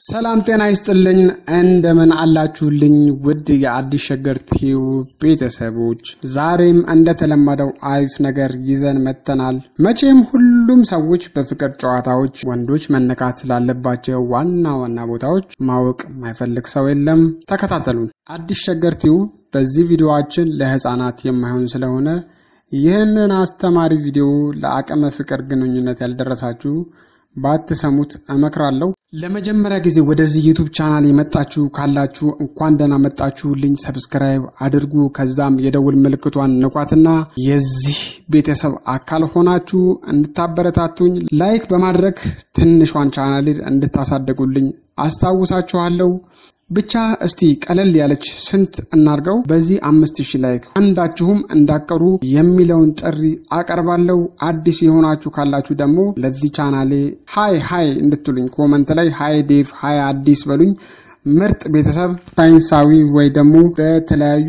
ሰላም ጤና ይስጥልኝ። እንደምን አላችሁልኝ? ውድ የአዲስ ሸገር ቲዩብ ቤተሰቦች፣ ዛሬም እንደተለመደው አሪፍ ነገር ይዘን መጥተናል። መቼም ሁሉም ሰዎች በፍቅር ጨዋታዎች ወንዶች መነካት ስላለባቸው ዋና ዋና ቦታዎች ማወቅ ማይፈልግ ሰው የለም። ተከታተሉን። አዲስ ሸገር ቲዩብ በዚህ ቪዲዮአችን ለሕፃናት የማይሆን ስለሆነ ይህንን አስተማሪ ቪዲዮ ለአቅመ ፍቅር ግንኙነት ያልደረሳችሁ ባትሰሙት እመክራለሁ። ለመጀመሪያ ጊዜ ወደዚህ ዩቱብ ቻናል የመጣችሁ ካላችሁ እንኳን ደህና መጣችሁልኝ። ሰብስክራይብ አድርጉ። ከዛም የደውል ምልክቷን ንኳትና የዚህ ቤተሰብ አካል ሆናችሁ እንድታበረታቱኝ ላይክ በማድረግ ትንሿን ቻናል እንድታሳደጉልኝ አስታውሳችኋለሁ። ብቻ እስቲ ቀለል ያለች ስንት እናርገው በዚህ አምስት ሺህ ላይክ አንዳችሁም እንዳቀሩ የሚለውን ጥሪ አቀርባለሁ። አዲስ የሆናችሁ ካላችሁ ደግሞ ለዚህ ቻናሌ ሀይ ሀይ እንድትሉኝ ኮመንት ላይ ሀይ ዴቭ ሀይ አዲስ በሉኝ። ምርጥ ቤተሰብ ሳይንሳዊ ወይ ደግሞ በተለያዩ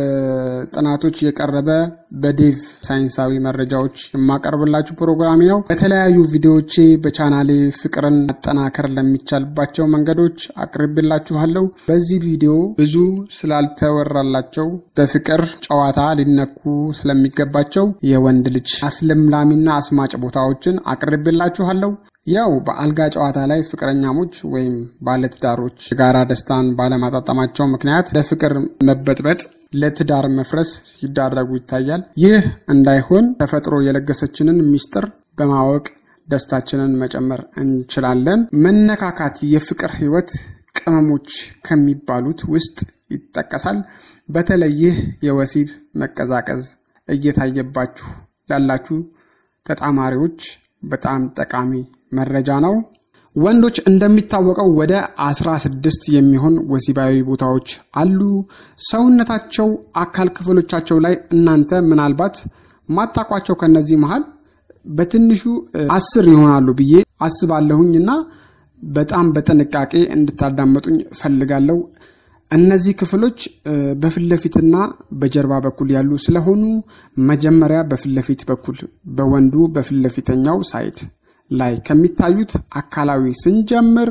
ጥናቶች የቀረበ በዴቭ ሳይንሳዊ መረጃዎች የማቀርብላችሁ ፕሮግራሚ ነው። በተለያዩ ቪዲዮዎቼ በቻናሌ ፍቅርን ማጠናከር ለሚቻልባቸው መንገዶች አቅርቤላችኋለሁ። በዚህ ቪዲዮ ብዙ ስላልተወራላቸው በፍቅር ጨዋታ ሊነኩ ስለሚገባቸው የወንድ ልጅ አስለምላሚና አስማጭ ቦታዎችን አቅርቤላችኋለሁ። ያው በአልጋ ጨዋታ ላይ ፍቅረኛሞች ወይም ባለትዳሮች የጋራ ደስታን ባለማጣጣማቸው ምክንያት ለፍቅር መበጥበጥ፣ ለትዳር መፍረስ ሲዳረጉ ይታያል። ይህ እንዳይሆን ተፈጥሮ የለገሰችንን ሚስጥር በማወቅ ደስታችንን መጨመር እንችላለን። መነካካት የፍቅር ሕይወት ቅመሞች ከሚባሉት ውስጥ ይጠቀሳል። በተለይ ይህ የወሲብ መቀዛቀዝ እየታየባችሁ ላላችሁ ተጣማሪዎች በጣም ጠቃሚ መረጃ ነው። ወንዶች እንደሚታወቀው ወደ አስራ ስድስት የሚሆን ወሲባዊ ቦታዎች አሉ ሰውነታቸው አካል ክፍሎቻቸው ላይ እናንተ ምናልባት ማታቋቸው ከነዚህ መሃል በትንሹ አስር ይሆናሉ ብዬ አስባለሁኝ እና በጣም በጥንቃቄ እንድታዳመጡኝ ፈልጋለሁ። እነዚህ ክፍሎች በፊት ለፊትና በጀርባ በኩል ያሉ ስለሆኑ መጀመሪያ በፊት ለፊት በኩል በወንዱ በፊት ለፊተኛው ሳይድ ላይ ከሚታዩት አካላዊ ስንጀምር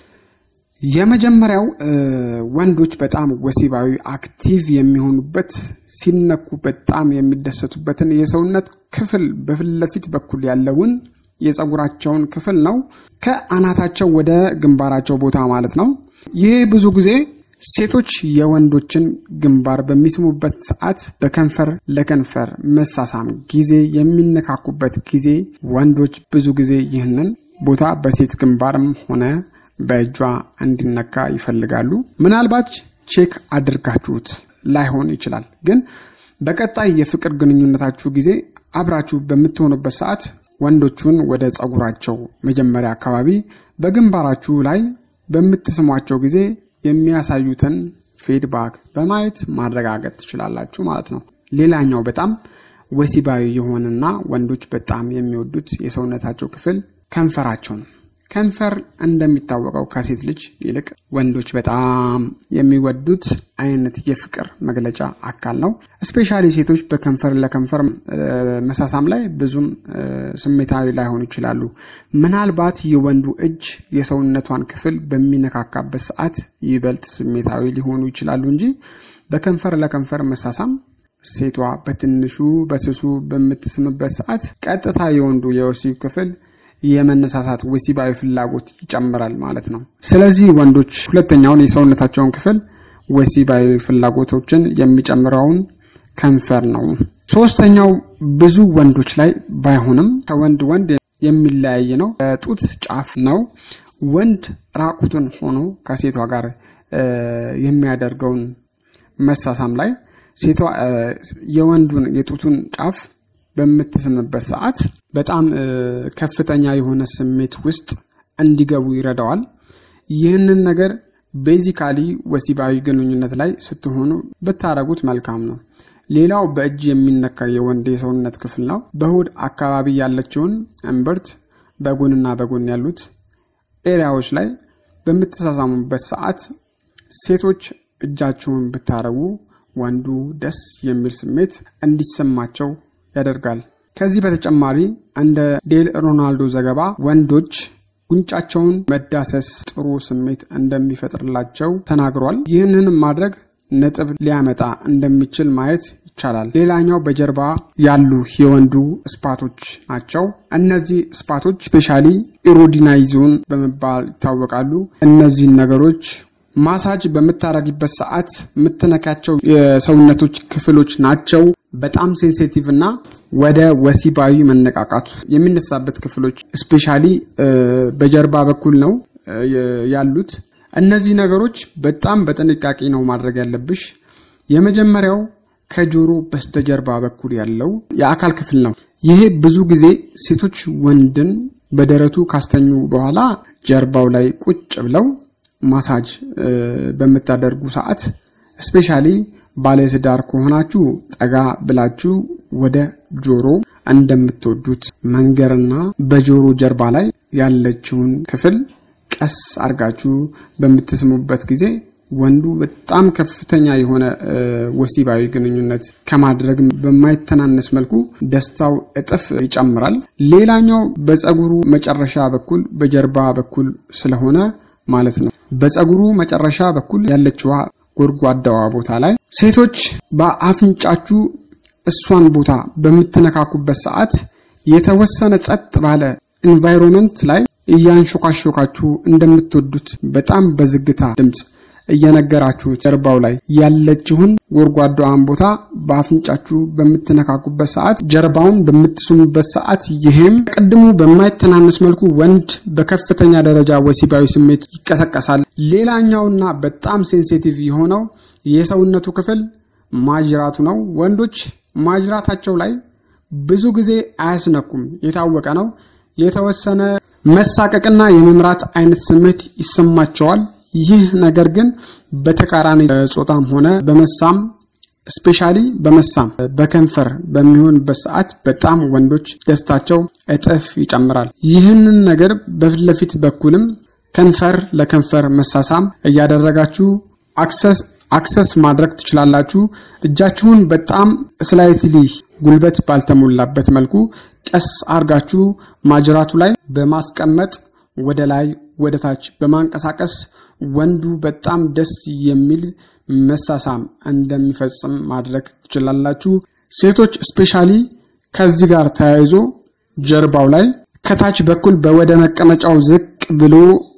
የመጀመሪያው ወንዶች በጣም ወሲባዊ አክቲቭ የሚሆኑበት ሲነኩ በጣም የሚደሰቱበትን የሰውነት ክፍል በፊት ለፊት በኩል ያለውን የፀጉራቸውን ክፍል ነው። ከአናታቸው ወደ ግንባራቸው ቦታ ማለት ነው። ይህ ብዙ ጊዜ ሴቶች የወንዶችን ግንባር በሚስሙበት ሰዓት በከንፈር ለከንፈር መሳሳም ጊዜ የሚነካኩበት ጊዜ ወንዶች ብዙ ጊዜ ይህንን ቦታ በሴት ግንባርም ሆነ በእጇ እንዲነካ ይፈልጋሉ። ምናልባት ቼክ አድርጋችሁት ላይሆን ይችላል። ግን በቀጣይ የፍቅር ግንኙነታችሁ ጊዜ አብራችሁ በምትሆኑበት ሰዓት ወንዶቹን ወደ ፀጉራቸው መጀመሪያ አካባቢ በግንባራችሁ ላይ በምትስሟቸው ጊዜ የሚያሳዩትን ፊድባክ በማየት ማረጋገጥ ትችላላችሁ ማለት ነው። ሌላኛው በጣም ወሲባዊ የሆነና ወንዶች በጣም የሚወዱት የሰውነታቸው ክፍል ከንፈራቸው ነው። ከንፈር እንደሚታወቀው ከሴት ልጅ ይልቅ ወንዶች በጣም የሚወዱት አይነት የፍቅር መግለጫ አካል ነው። እስፔሻሊ ሴቶች በከንፈር ለከንፈር መሳሳም ላይ ብዙም ስሜታዊ ላይሆኑ ይችላሉ። ምናልባት የወንዱ እጅ የሰውነቷን ክፍል በሚነካካበት ሰዓት ይበልጥ ስሜታዊ ሊሆኑ ይችላሉ እንጂ በከንፈር ለከንፈር መሳሳም ሴቷ በትንሹ በስሱ በምትስምበት ሰዓት ቀጥታ የወንዱ የወሲብ ክፍል የመነሳሳት ወሲባዊ ፍላጎት ይጨምራል ማለት ነው። ስለዚህ ወንዶች ሁለተኛውን የሰውነታቸውን ክፍል ወሲባዊ ፍላጎቶችን የሚጨምረውን ከንፈር ነው። ሶስተኛው ብዙ ወንዶች ላይ ባይሆንም ከወንድ ወንድ የሚለያይ ነው። ጡት ጫፍ ነው። ወንድ ራቁቱን ሆኖ ከሴቷ ጋር የሚያደርገውን መሳሳም ላይ ሴቷ የወንዱን የጡቱን ጫፍ በምትስምበት ሰዓት በጣም ከፍተኛ የሆነ ስሜት ውስጥ እንዲገቡ ይረዳዋል። ይህንን ነገር ቤዚካሊ ወሲባዊ ግንኙነት ላይ ስትሆኑ ብታረጉት መልካም ነው። ሌላው በእጅ የሚነካ የወንድ የሰውነት ክፍል ነው። በሆድ አካባቢ ያለችውን እምብርት፣ በጎንና በጎን ያሉት ኤሪያዎች ላይ በምትሳሳሙበት ሰዓት ሴቶች እጃችሁን ብታረጉ ወንዱ ደስ የሚል ስሜት እንዲሰማቸው ያደርጋል። ከዚህ በተጨማሪ እንደ ዴል ሮናልዶ ዘገባ ወንዶች ጉንጫቸውን መዳሰስ ጥሩ ስሜት እንደሚፈጥርላቸው ተናግሯል። ይህንንም ማድረግ ነጥብ ሊያመጣ እንደሚችል ማየት ይቻላል። ሌላኛው በጀርባ ያሉ የወንዱ ስፓቶች ናቸው። እነዚህ ስፓቶች ስፔሻሊ ኢሮዲናይዞን በመባል ይታወቃሉ። እነዚህን ነገሮች ማሳጅ በምታደርጊበት ሰዓት የምትነካቸው የሰውነቶች ክፍሎች ናቸው። በጣም ሴንሲቲቭ እና ወደ ወሲባዊ መነቃቃቱ የሚነሳበት ክፍሎች ስፔሻሊ በጀርባ በኩል ነው ያሉት። እነዚህ ነገሮች በጣም በጥንቃቄ ነው ማድረግ ያለብሽ። የመጀመሪያው ከጆሮ በስተጀርባ በኩል ያለው የአካል ክፍል ነው። ይሄ ብዙ ጊዜ ሴቶች ወንድን በደረቱ ካስተኙ በኋላ ጀርባው ላይ ቁጭ ብለው ማሳጅ በምታደርጉ ሰዓት ስፔሻሊ ባለትዳር ከሆናችሁ ጠጋ ብላችሁ ወደ ጆሮ እንደምትወዱት መንገርና በጆሮ ጀርባ ላይ ያለችውን ክፍል ቀስ አድርጋችሁ በምትስሙበት ጊዜ ወንዱ በጣም ከፍተኛ የሆነ ወሲባዊ ግንኙነት ከማድረግ በማይተናነስ መልኩ ደስታው እጥፍ ይጨምራል። ሌላኛው በፀጉሩ መጨረሻ በኩል በጀርባ በኩል ስለሆነ ማለት ነው። በፀጉሩ መጨረሻ በኩል ያለችዋ ጎድጓዳዋ ቦታ ላይ ሴቶች በአፍንጫችሁ እሷን ቦታ በምትነካኩበት ሰዓት የተወሰነ ጸጥ ባለ ኢንቫይሮንመንት ላይ እያንሾካሾካችሁ እንደምትወዱት በጣም በዝግታ ድምፅ እየነገራችሁ ጀርባው ላይ ያለችውን ጎድጓዳዋን ቦታ በአፍንጫችሁ በምትነካኩበት ሰዓት ጀርባውን በምትስሙበት ሰዓት ይህም ቅድሙ በማይተናነስ መልኩ ወንድ በከፍተኛ ደረጃ ወሲባዊ ስሜት ይቀሰቀሳል። ሌላኛውና በጣም ሴንሲቲቭ የሆነው የሰውነቱ ክፍል ማጅራቱ ነው። ወንዶች ማጅራታቸው ላይ ብዙ ጊዜ አያስነኩም፣ የታወቀ ነው። የተወሰነ መሳቀቅና የመምራት አይነት ስሜት ይሰማቸዋል። ይህ ነገር ግን በተቃራኒ ጾታም ሆነ በመሳም ስፔሻሊ በመሳም በከንፈር በሚሆንበት ሰዓት በጣም ወንዶች ደስታቸው እጥፍ ይጨምራል። ይህንን ነገር በፊት ለፊት በኩልም ከንፈር ለከንፈር መሳሳም እያደረጋችሁ አክሰስ አክሰስ ማድረግ ትችላላችሁ። እጃችሁን በጣም ስላይትሊ ጉልበት ባልተሞላበት መልኩ ቀስ አርጋችሁ ማጅራቱ ላይ በማስቀመጥ ወደ ላይ ወደ ታች በማንቀሳቀስ ወንዱ በጣም ደስ የሚል መሳሳም እንደሚፈጽም ማድረግ ትችላላችሁ። ሴቶች ስፔሻሊ ከዚህ ጋር ተያይዞ ጀርባው ላይ ከታች በኩል በወደ መቀመጫው ዝቅ ብሎ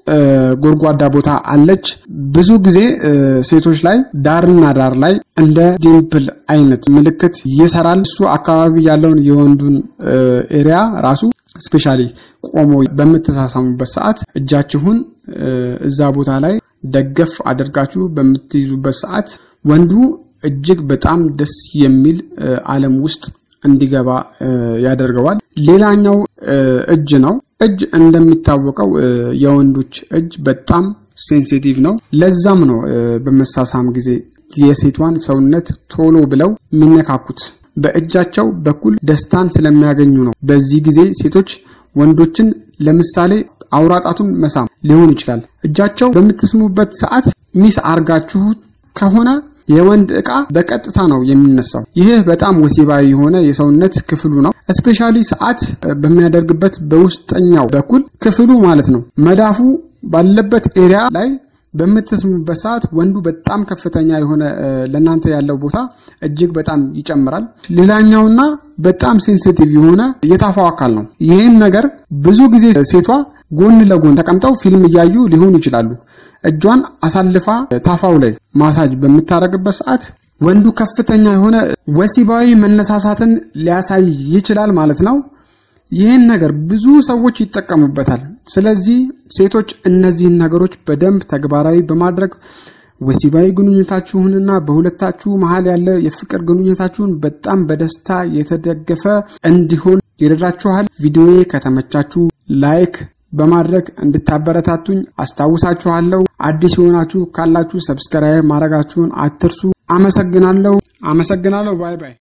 ጎድጓዳ ቦታ አለች። ብዙ ጊዜ ሴቶች ላይ ዳርና ዳር ላይ እንደ ዲምፕል አይነት ምልክት ይሰራል። እሱ አካባቢ ያለውን የወንዱን ኤሪያ ራሱ ስፔሻሊ ቆሞ በምትሳሳሙበት ሰዓት እጃችሁን እዛ ቦታ ላይ ደገፍ አድርጋችሁ በምትይዙበት ሰዓት ወንዱ እጅግ በጣም ደስ የሚል ዓለም ውስጥ እንዲገባ ያደርገዋል። ሌላኛው እጅ ነው። እጅ እንደሚታወቀው የወንዶች እጅ በጣም ሴንሲቲቭ ነው። ለዛም ነው በመሳሳም ጊዜ የሴቷን ሰውነት ቶሎ ብለው የሚነካኩት በእጃቸው በኩል ደስታን ስለሚያገኙ ነው። በዚህ ጊዜ ሴቶች ወንዶችን ለምሳሌ አውራጣቱን መሳም ሊሆን ይችላል። እጃቸው በምትስሙበት ሰዓት ሚስ አርጋችሁ ከሆነ የወንድ ዕቃ በቀጥታ ነው የሚነሳው። ይህ በጣም ወሲባዊ የሆነ የሰውነት ክፍሉ ነው። እስፔሻሊ ሰዓት በሚያደርግበት በውስጠኛው በኩል ክፍሉ ማለት ነው መዳፉ ባለበት ኤሪያ ላይ በምትስሙበት ሰዓት ወንዱ በጣም ከፍተኛ የሆነ ለእናንተ ያለው ቦታ እጅግ በጣም ይጨምራል። ሌላኛውና በጣም ሴንሲቲቭ የሆነ የታፋው አካል ነው። ይህን ነገር ብዙ ጊዜ ሴቷ ጎን ለጎን ተቀምጠው ፊልም እያዩ ሊሆኑ ይችላሉ። እጇን አሳልፋ ታፋው ላይ ማሳጅ በምታደርግበት ሰዓት ወንዱ ከፍተኛ የሆነ ወሲባዊ መነሳሳትን ሊያሳይ ይችላል ማለት ነው። ይህን ነገር ብዙ ሰዎች ይጠቀሙበታል። ስለዚህ ሴቶች እነዚህን ነገሮች በደንብ ተግባራዊ በማድረግ ወሲባዊ ግንኙነታችሁንና በሁለታችሁ መሀል ያለ የፍቅር ግንኙነታችሁን በጣም በደስታ የተደገፈ እንዲሆን ይረዳችኋል። ቪዲዮዬ ከተመቻችሁ ላይክ በማድረግ እንድታበረታቱኝ አስታውሳችኋለሁ። አዲስ የሆናችሁ ካላችሁ ሰብስክራይብ ማድረጋችሁን አትርሱ። አመሰግናለሁ። አመሰግናለሁ። ባይ ባይ።